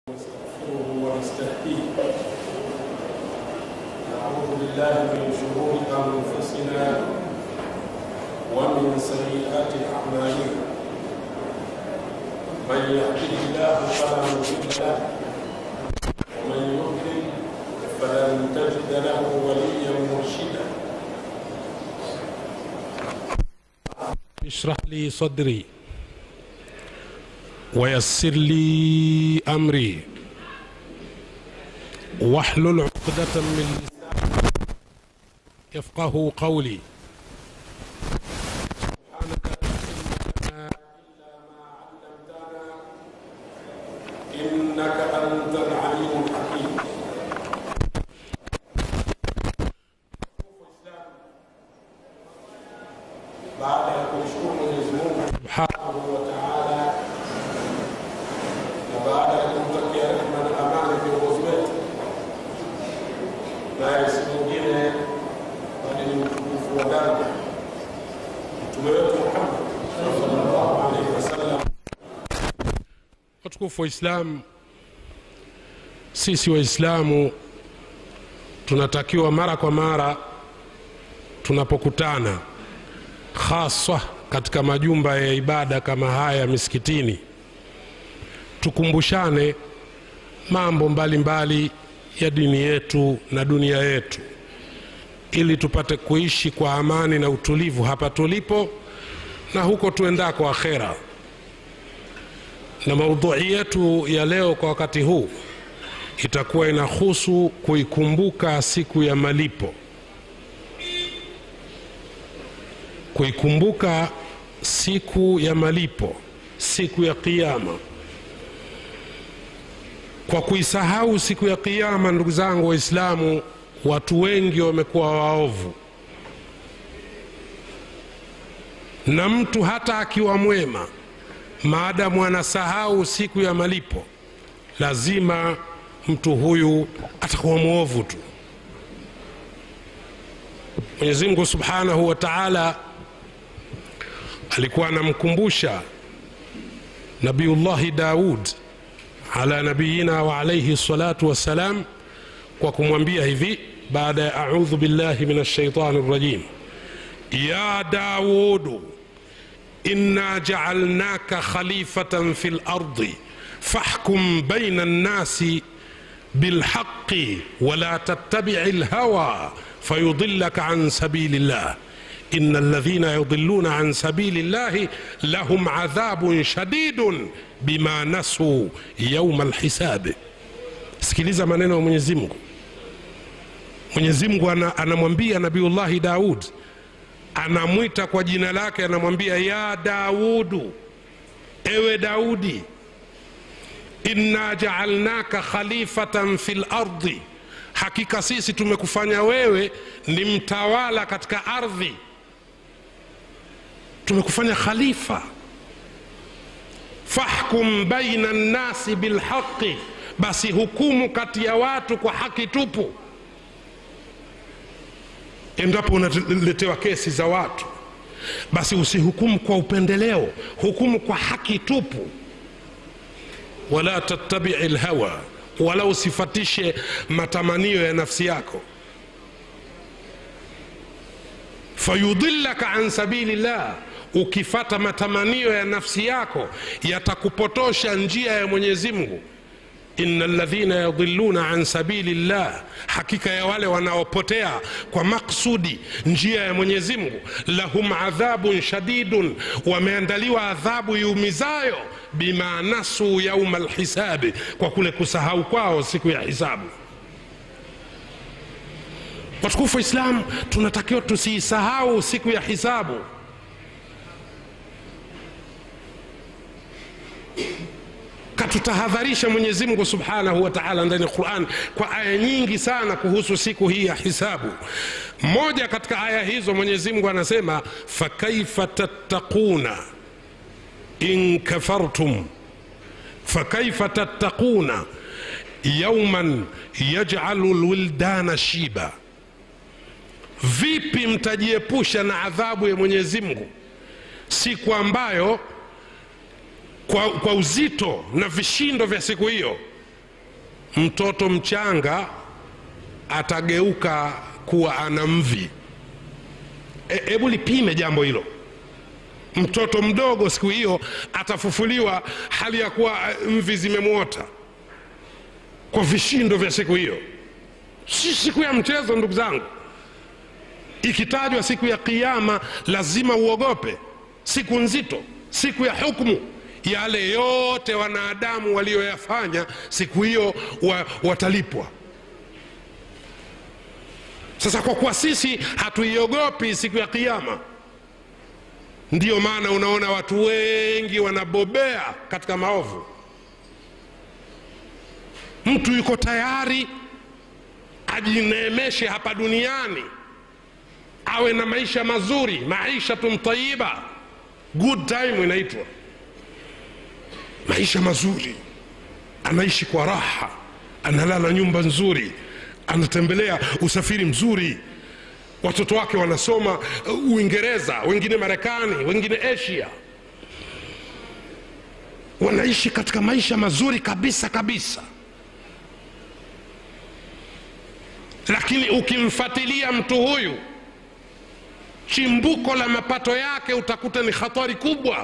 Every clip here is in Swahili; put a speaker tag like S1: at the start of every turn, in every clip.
S1: ونستغفره ونستهديه نعوذ بالله من شرور انفسنا ومن سيئات اعمالنا من يهده الله فلا مضل له ومن يضلل فلن تجد له وليا مرشدا اشرح لي صدري ويسر لي امري واحلل عقدة من لساني يفقه قولي سبحانك لا علم لنا الا ما علمتنا انك انت العليم الحكيم baada ya kumshukuru Mwenyezi Mungu subhanahu wa taala na baada ya kumtakia rehma na amani viongozi wetu, naye si mwingine bali ni mtukufu wa daraja mtume wetu Muhammad sallallahu alaihi wasallam. Watukufu wa Islam, sisi Waislamu tunatakiwa mara kwa mara tunapokutana haswa katika majumba ya ibada kama haya misikitini, tukumbushane mambo mbalimbali mbali ya dini yetu na dunia yetu, ili tupate kuishi kwa amani na utulivu hapa tulipo na huko tuendako akhera. Na maudhui yetu ya leo kwa wakati huu itakuwa inahusu kuikumbuka siku ya malipo kuikumbuka siku ya malipo, siku ya Kiyama. Kwa kuisahau siku ya Kiyama, ndugu zangu Waislamu, watu wengi wamekuwa waovu, na mtu hata akiwa mwema, maadamu anasahau siku ya malipo, lazima mtu huyu atakuwa mwovu tu. Mwenyezi Mungu Subhanahu wa Ta'ala alikuwa anamkumbusha Nabiyullahi Daud ala nabiyina wa alayhi salatu wassalam kwa kumwambia hivi baada ya audhu billahi min shaitani rajim, ya Daudu inna jaalnaka khalifatan fi lardi fahkum baina nnasi bilhaqi wala tattabici lhawa fayudillaka an sabili llah إن الذين يضلون عن سبيل الله لهم عذاب شديد بما نسوا يوم الحساب sikiliza maneno ya mwenyezi mungu mwenyezi mungu anamwambia nabiullahi daud anamwita kwa jina lake anamwambia ya daudu ewe daudi inna jaalnaka khalifatan fi lardi hakika sisi tumekufanya wewe ni mtawala katika ardhi tumekufanya khalifa fahkum baina nnasi bilhaqi basi hukumu kati ya watu kwa haki tupu endapo unaletewa kesi za watu basi usihukumu kwa upendeleo hukumu kwa haki tupu wala tattabii lhawa wala usifatishe matamanio ya nafsi yako fayudillaka an sabili llah ukifata matamanio ya nafsi yako yatakupotosha njia ya mwenyezi mungu ina ladhina yadhilluna an sabili llah hakika ya wale wanaopotea kwa maksudi njia ya mwenyezi mungu lahum adhabun shadidun wameandaliwa adhabu iumizayo bima nasuu yauma lhisabi kwa kule kusahau kwao siku ya hisabu watukufu wa islam tunatakiwa tusiisahau siku ya hisabu katutahadharisha mwenyezi mungu subhanahu wa taala ndani ya quran kwa aya nyingi sana kuhusu siku hii ya hisabu moja katika aya hizo mwenyezi mungu anasema fakaifa tattaquna in kafartum fakaifa tattaquna yauman yajalu lwildana shiba vipi mtajiepusha na adhabu ya mwenyezi mungu siku ambayo kwa, kwa uzito na vishindo vya siku hiyo mtoto mchanga atageuka kuwa ana mvi hebu e, lipime jambo hilo mtoto mdogo siku hiyo atafufuliwa hali ya kuwa mvi zimemwota kwa vishindo vya siku hiyo si siku ya mchezo ndugu zangu ikitajwa siku ya kiama lazima uogope siku nzito siku ya hukmu yale yote wanadamu walioyafanya siku hiyo wa, watalipwa sasa kwa kuwa sisi hatuiogopi siku ya kiama ndiyo maana unaona watu wengi wanabobea katika maovu mtu yuko tayari ajineemeshe hapa duniani awe na maisha mazuri maishatun tayiba good time inaitwa maisha mazuri anaishi kwa raha analala nyumba nzuri anatembelea usafiri mzuri watoto wake wanasoma uingereza wengine marekani wengine asia wanaishi katika maisha mazuri kabisa kabisa lakini ukimfatilia mtu huyu chimbuko la mapato yake utakuta ni hatari kubwa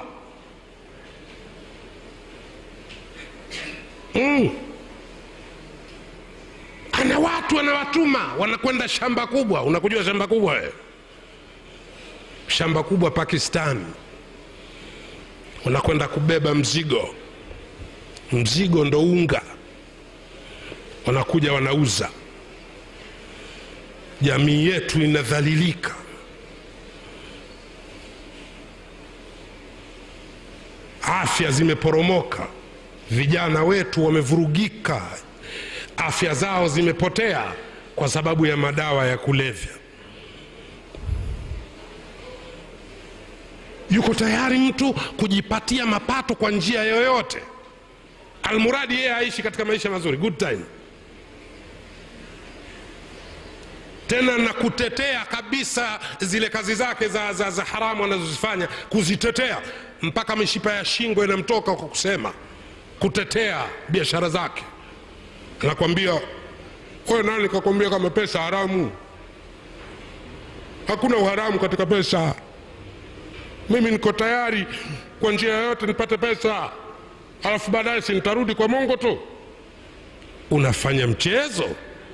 S1: mm. ana watu anawatuma wanakwenda shamba kubwa unakujua shamba kubwa we? shamba kubwa pakistan wanakwenda kubeba mzigo mzigo ndo unga wanakuja wanauza jamii yetu inadhalilika afya zimeporomoka vijana wetu wamevurugika afya zao zimepotea kwa sababu ya madawa ya kulevya yuko tayari mtu kujipatia mapato kwa njia yoyote almuradi yeye aishi katika maisha mazuri good time tena na kutetea kabisa zile kazi zake za, za, za haramu anazozifanya kuzitetea mpaka mishipa ya shingo inamtoka kwa kusema kutetea biashara zake anakwambia wewe nani kakwambia kama pesa haramu hakuna uharamu katika pesa mimi niko tayari kwa njia yoyote nipate pesa alafu baadaye si nitarudi kwa mongo tu unafanya mchezo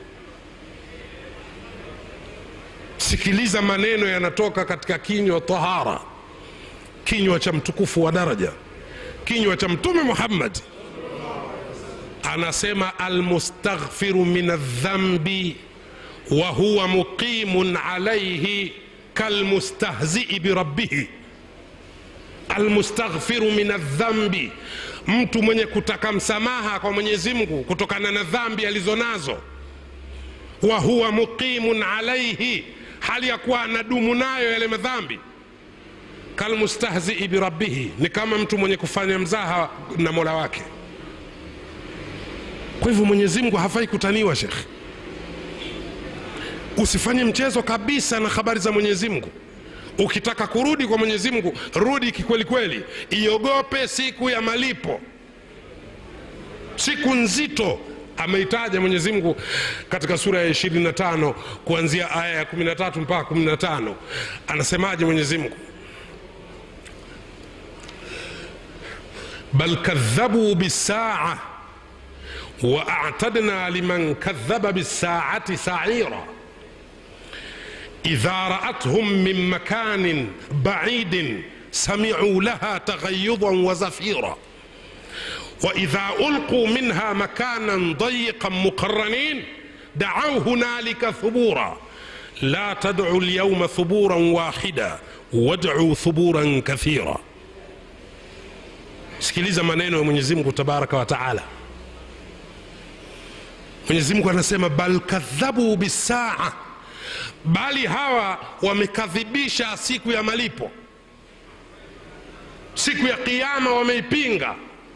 S1: sikiliza maneno yanatoka katika kinywa tahara kinywa cha mtukufu wa daraja kinywa cha mtume muhammad anasema almustaghfiru min aldhambi wa huwa muqimun alaihi kalmustahzii birabbihi almustaghfiru min aldhambi mtu mwenye kutaka msamaha kwa mwenyezi mungu kutokana na dhambi alizonazo wa huwa muqimun alaihi hali ya kuwa anadumu nayo yale madhambi kalmustahzii birabbihi ni kama mtu mwenye kufanya mzaha na mola wake kwa hivyo mwenyezi mungu hafai kutaniwa shekhe usifanye mchezo kabisa na habari za mwenyezi mungu ukitaka kurudi kwa mwenyezi mungu rudi kikweli kweli iogope siku ya malipo siku nzito ameitaja mwenyezi mungu katika sura ya 25 kuanzia aya ya 13 mpaka 15 anasemaje mwenyezi mungu bal kadhabuu bisaa واعتدنا لمن كذب بالساعه سعيرا اذا راتهم من مكان بعيد سمعوا لها تغيظا وزفيرا واذا القوا منها مكانا ضيقا مقرنين دعوا هنالك ثبورا لا تدعوا اليوم ثبورا واحدا وادعوا ثبورا كثيرا sikiliza maneno ya mwenyezi mungu tabaraka wa taala mwenyezi mungu anasema bal kadhabu bisaa bali hawa wamekadhibisha siku ya malipo siku ya qiama wameipinga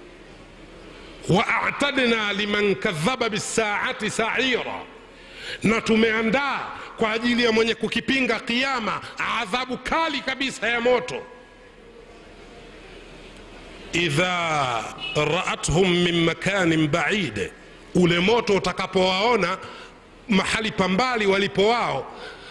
S1: waatadna liman kadhaba bisaati saira na tumeandaa kwa ajili ya mwenye kukipinga qiama adhabu kali kabisa ya moto idha raathum min makanin baid ule moto utakapowaona mahali pambali walipo wao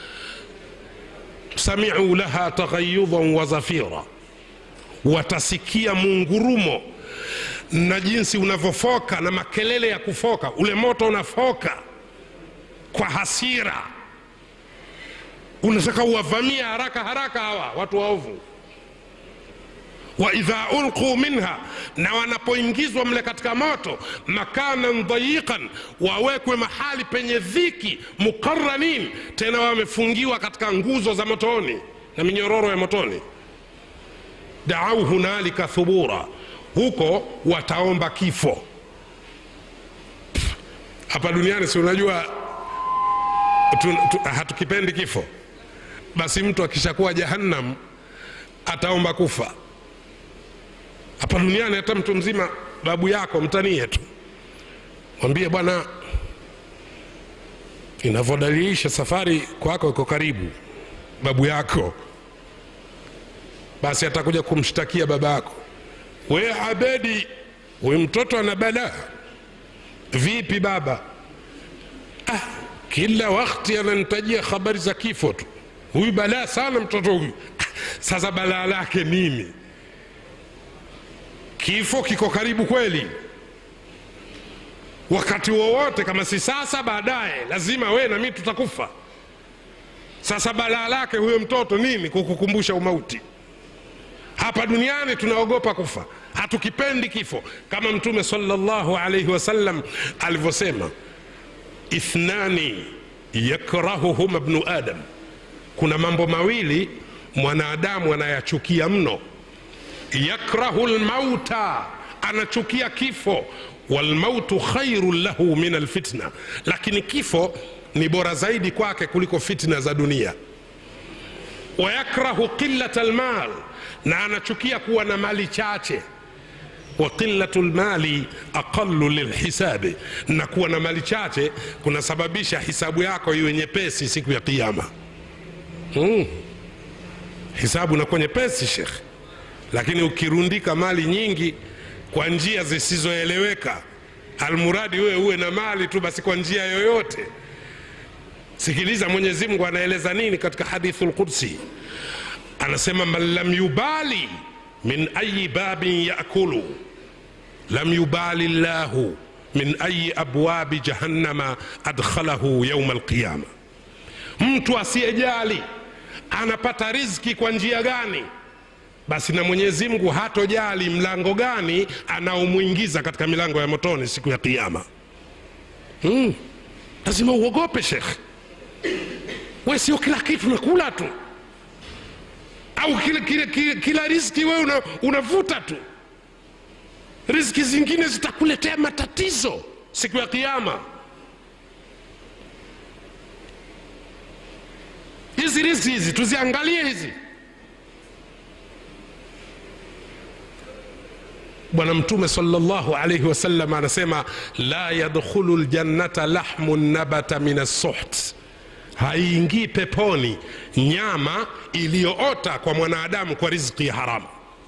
S1: samiu laha taghayudhan wa zafira watasikia mungurumo na jinsi unavyofoka na makelele ya kufoka ule moto unafoka kwa hasira unataka uwavamia haraka haraka hawa watu waovu wa idha ulquu minha na wanapoingizwa mle katika moto makanan dhayiqan wawekwe mahali penye dhiki muqaranin tena wamefungiwa katika nguzo za motoni na minyororo ya motoni daau hunalika thubura huko wataomba kifo hapa duniani si unajua tu, tu, hatukipendi kifo basi mtu akishakuwa jahannam ataomba kufa hapa duniani hata mtu mzima babu yako mtanie tu mwambie bwana inavyodalilisha safari kwako iko karibu babu yako basi atakuja kumshtakia baba yako we abedi huyu mtoto ana balaa vipi baba ah, kila wakti ananitajia habari za kifo tu huyu balaa sana mtoto huyu ah, sasa balaa lake nini kifo kiko karibu kweli wakati wowote kama si sasa baadaye lazima we na mi tutakufa sasa balaa lake huyo mtoto nini kukukumbusha umauti hapa duniani tunaogopa kufa hatukipendi kifo kama mtume salllahu alaihi wasallam alivyosema ithnani yakrahuhuma bnu adam kuna mambo mawili mwanadamu anayachukia mno yakrahu lmauta anachukia kifo walmautu khairun lahu min alfitna lakini kifo ni bora zaidi kwake kuliko fitna za dunia wayakrahu qilata lmal na anachukia kuwa na mali chache wa qilatu lmali aqalu lilhisabi na kuwa na mali chache kunasababisha hisabu yako iwe nyepesi siku ya kiama hmm. hisabu nakuwa nyepesi shekhe lakini ukirundika mali nyingi kwa njia zisizoeleweka almuradi wewe uwe na mali tu basi kwa njia yoyote sikiliza mwenyezi mungu anaeleza nini katika hadithu lqudsi anasema man lam yubali min ayi babin yakulu lam yubali llahu min ayi abwabi jahannama adkhalahu yauma alqiyama mtu asiyejali anapata riziki kwa njia gani basi na mwenyezi mungu hatojali mlango gani anaomwingiza katika milango ya motoni siku ya kiama hmm. lazima uogope shekh we sio kila kitu nakula tu au kila, kila, kila, kila riski wewe una, unavuta tu riski zingine zitakuletea matatizo siku ya kiama hizi riski hizi tuziangalie hizi bwana mtume salllahu alaihi wasallam anasema la yadkhulu ljannata lahmu nabata min assuht haiingii peponi nyama iliyoota kwa mwanadamu kwa riziki ya haramu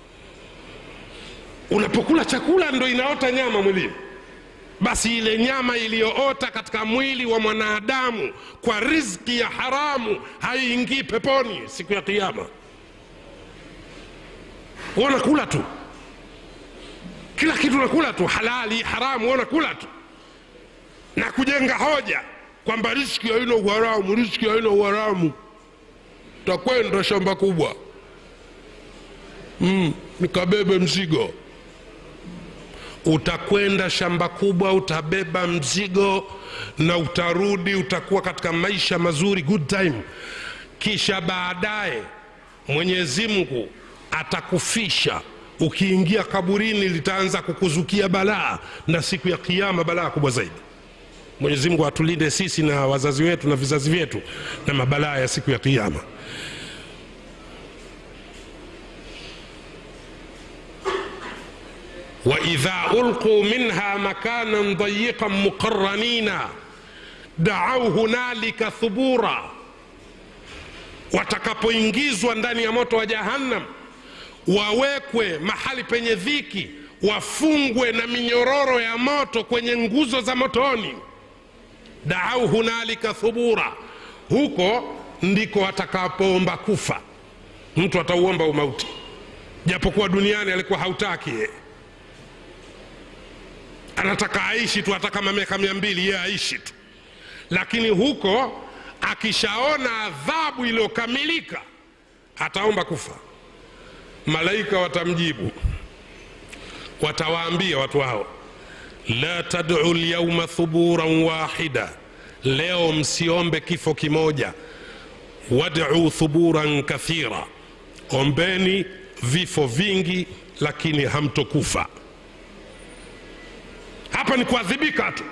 S1: unapokula chakula ndo inaota nyama mwilini basi ile nyama iliyoota katika mwili wa mwanadamu kwa riziki ya haramu haiingii peponi siku ya kiama unakula tu kila kitu nakula tu halali haramu unakula tu na kujenga hoja kwamba riski haina uharamu riski haina uharamu takwenda shamba kubwa mm, nikabebe mzigo utakwenda shamba kubwa utabeba mzigo na utarudi utakuwa katika maisha mazuri good time kisha baadaye mwenyezi mungu atakufisha ukiingia kaburini litaanza kukuzukia balaa na siku ya kiama balaa kubwa zaidi mwenyezi mungu atulinde sisi na wazazi wetu na vizazi vyetu na mabalaa ya siku ya kiama waidha ulquu minha makanan dayiqan muqaranina daau hunalika thubura watakapoingizwa ndani ya moto wa jahannam wawekwe mahali penye dhiki wafungwe na minyororo ya moto kwenye nguzo za motoni daau hunalika thubura huko ndiko watakapoomba kufa mtu atauomba umauti japokuwa duniani alikuwa hautaki ye. anataka aishi tu hata kama miaka mia mbili ye aishi tu lakini huko akishaona adhabu iliyokamilika ataomba kufa malaika watamjibu watawaambia watu hao la tad'u lyauma thuburan wahida leo msiombe kifo kimoja wad'u thuburan kathira ombeni vifo vingi lakini hamtokufa hapa ni kuadhibika tu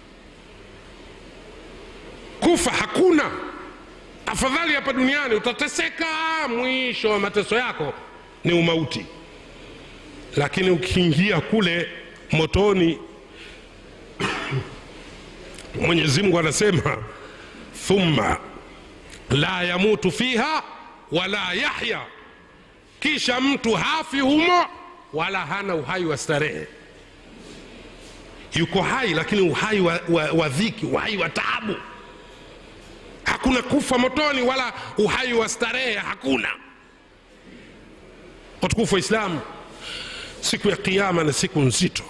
S1: kufa hakuna afadhali hapa duniani utateseka mwisho wa mateso yako ni umauti lakini ukiingia kule motoni mwenyezi mungu anasema thumma la yamutu fiha wala yahya kisha mtu hafi humo wala hana uhai wa starehe yuko hai lakini uhai wa, wa, wa dhiki uhai wa taabu hakuna kufa motoni wala uhai wa starehe hakuna watukufu wa islamu siku ya kiama ni siku nzito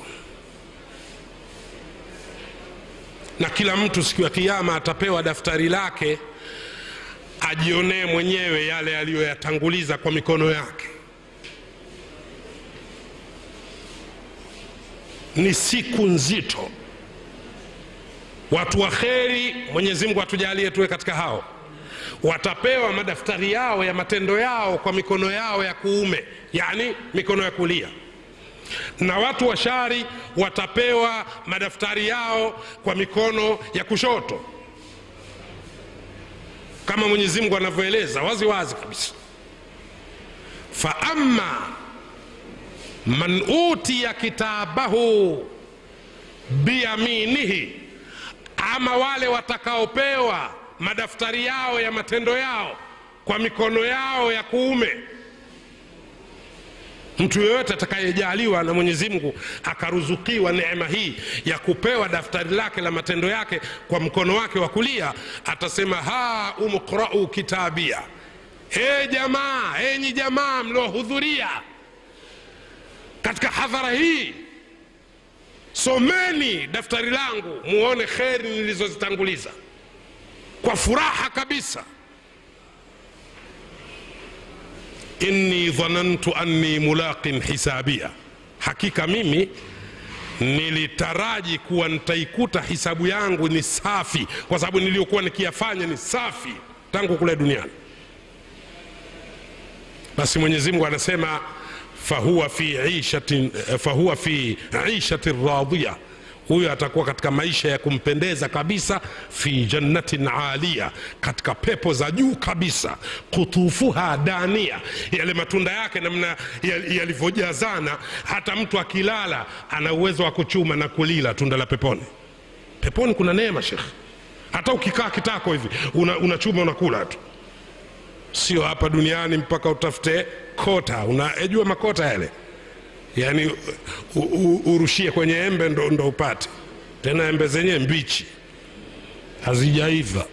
S1: na kila mtu siku ya kiama atapewa daftari lake ajionee mwenyewe yale aliyoyatanguliza kwa mikono yake ni siku nzito watu wa kheri mwenyezi mungu atujalie tuwe katika hao watapewa madaftari yao ya matendo yao kwa mikono yao ya kuume yani mikono ya kulia na watu wa shari watapewa madaftari yao kwa mikono ya kushoto kama mwenyezi mungu anavyoeleza wazi wazi kabisa faama man utiya kitabahu biyaminihi ama wale watakaopewa madaftari yao ya matendo yao kwa mikono yao ya kuume mtu yoyote atakayejaliwa na mwenyezi mungu akaruzukiwa neema hii ya kupewa daftari lake la matendo yake kwa mkono wake wa kulia atasema ha umqrau kitabia he jamaa enyi jamaa mliohudhuria katika hadhara hii someni daftari langu muone kheri nilizozitanguliza kwa furaha kabisa inni dhanantu anni mulaqin hisabia hakika mimi nilitaraji kuwa nitaikuta hisabu yangu ni safi kwa sababu niliyokuwa nikiyafanya ni safi tangu kule duniani basi mwenyezi mungu anasema fahuwa fi ishatin, fahuwa fi ishatin radhiya huyo atakuwa katika maisha ya kumpendeza kabisa fi jannatin alia katika pepo za juu kabisa kutufuha dania yale matunda yake namna yalivyojazana hata mtu akilala ana uwezo wa kuchuma na kulila tunda la peponi peponi kuna neema shekh hata ukikaa kitako hivi unachuma una unakula tu sio hapa duniani mpaka utafute kota unajua makota yale yaani u, u, urushie kwenye embe ndo, ndo upate tena embe zenyewe mbichi hazijaiva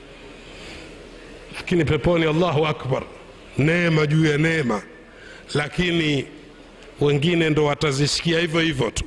S1: lakini peponi allahu akbar neema juu ya neema lakini wengine ndo watazisikia hivyo hivyo tu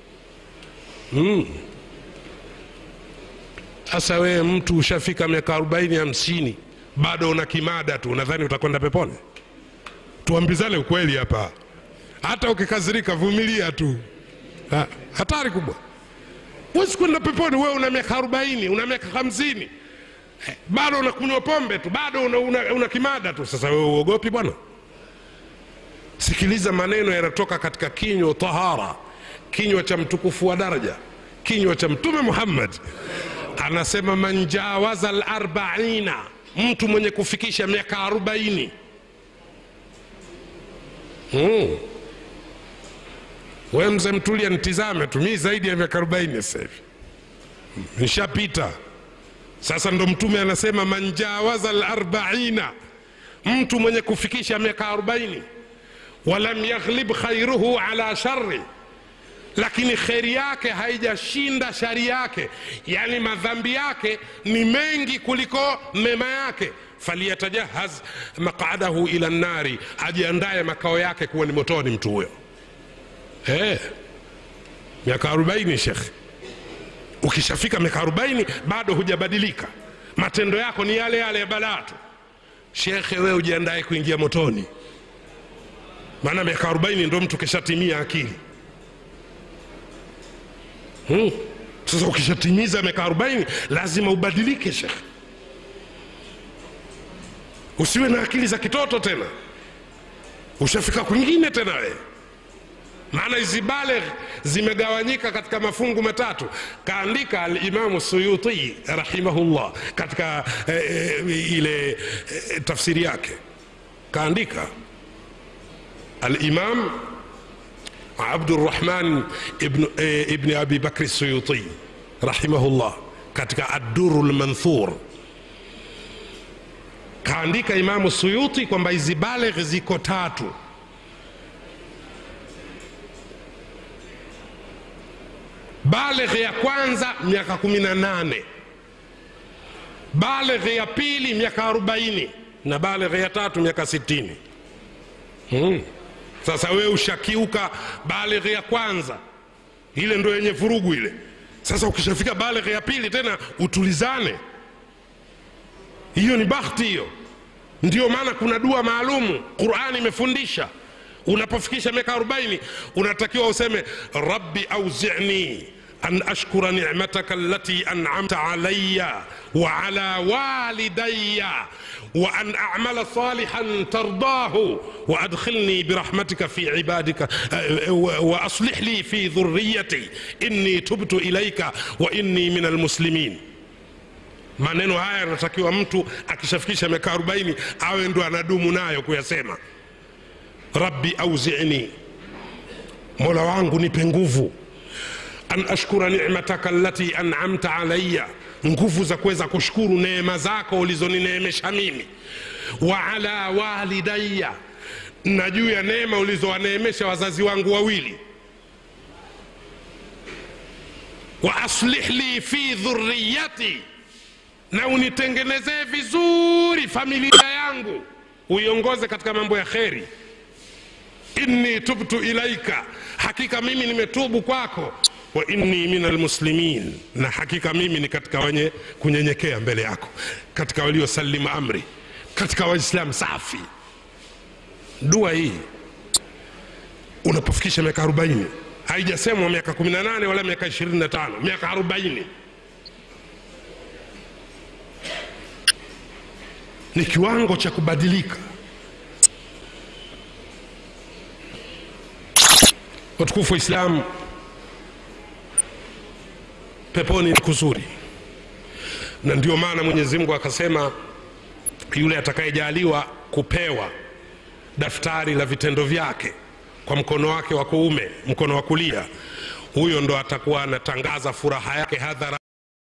S1: sasa mm. wewe mtu ushafika miaka arobaini hamsini bado una kimada tu unadhani utakwenda peponi tuambizane ukweli hapa hata ukikazirika vumilia tu ha, hatari kubwa huwezi kwenda peponi wewe una miaka arobaini una miaka hamsini eh, bado unakunywa pombe tu bado una, una, una kimada tu sasa wewe uogopi bwana sikiliza maneno yanatoka katika kinywa tahara kinywa cha mtukufu wa daraja kinywa cha mtume muhammad anasema man jawaza larbaina mtu mwenye kufikisha miaka arobaini mm. we mzee mtulia nitizame tu mii zaidi ya miaka arobaini sasa hivi nishapita sasa ndo mtume anasema man jawaza larbaina mtu mwenye kufikisha miaka arobaini walam yaghlib khairuhu ala shari lakini kheri yake haijashinda shari yake yani madhambi yake ni mengi kuliko mema yake falyatajahaz maqadahu ila nnari ajiandaye makao yake kuwa ni motoni mtu huyo hey. miaka 40 shekhe ukishafika miaka 40 bado hujabadilika matendo yako ni yale yale ya balaa tu shekhe wewe ujiandaye kuingia motoni maana miaka 40 ndo mtu kishatimia akili hmm. sasa ukishatimiza miaka 40 lazima ubadilike shekhe usiwe na akili za kitoto tena ushafika kwingine tena wewe maana hizi balegh zimegawanyika katika mafungu matatu kaandika alimamu suyuti rahimahullah katika eh, eh, ile eh, tafsiri yake kaandika alimam abdurrahman ibn, eh, ibn abi bakri suyuti rahimahullah katika adduru lmanthur kaandika imamu suyuti kwamba hizi balegh ziko tatu baleghe ya kwanza miaka kumi na nane baleghe ya pili miaka arobaini na baleghe ya tatu miaka sitini hmm. sasa wewe ushakiuka baleghe ya kwanza ile ndo yenye vurugu ile sasa ukishafika baleghe ya pili tena utulizane hiyo ni bakhti hiyo ndio maana kuna dua maalumu qurani imefundisha unapofikisha miaka 40 unatakiwa useme rabbi auzini an ashkura ni'mataka allati an'amta alayya wa ala walidayya wa an a'mala salihan tardahu wa adkhilni birahmatika fi ibadika wa aslih li fi dhurriyyati inni tubtu ilayka wa inni min almuslimin maneno haya yanatakiwa mtu akishafikisha miaka 40 awe ndo anadumu nayo kuyasema rabbi auzini mola wangu nipe nguvu an ashkura ni'mataka allati an'amta alayya nguvu za kuweza kushukuru neema zako ulizonineemesha mimi wa ala walidayya na juu ya neema ulizowaneemesha wazazi wangu wawili wa aslih li fi dhurriyati na unitengenezee vizuri familia yangu uiongoze katika mambo ya kheri inni tubtu ilaika hakika mimi nimetubu kwako wa inni min almuslimin na hakika mimi ni katika wenye kunyenyekea mbele yako katika waliosalimu amri katika waislamu safi dua hii unapofikisha miaka 40 haijasemwa miaka 18 wala miaka 25 miaka 40 ni kiwango cha kubadilika watukufu wa islamu peponi ni kuzuri na ndio maana mwenyezi mungu akasema yule atakayejaliwa kupewa daftari la vitendo vyake kwa mkono wake wa kuume mkono wa kulia huyo ndo atakuwa anatangaza furaha yake hadhara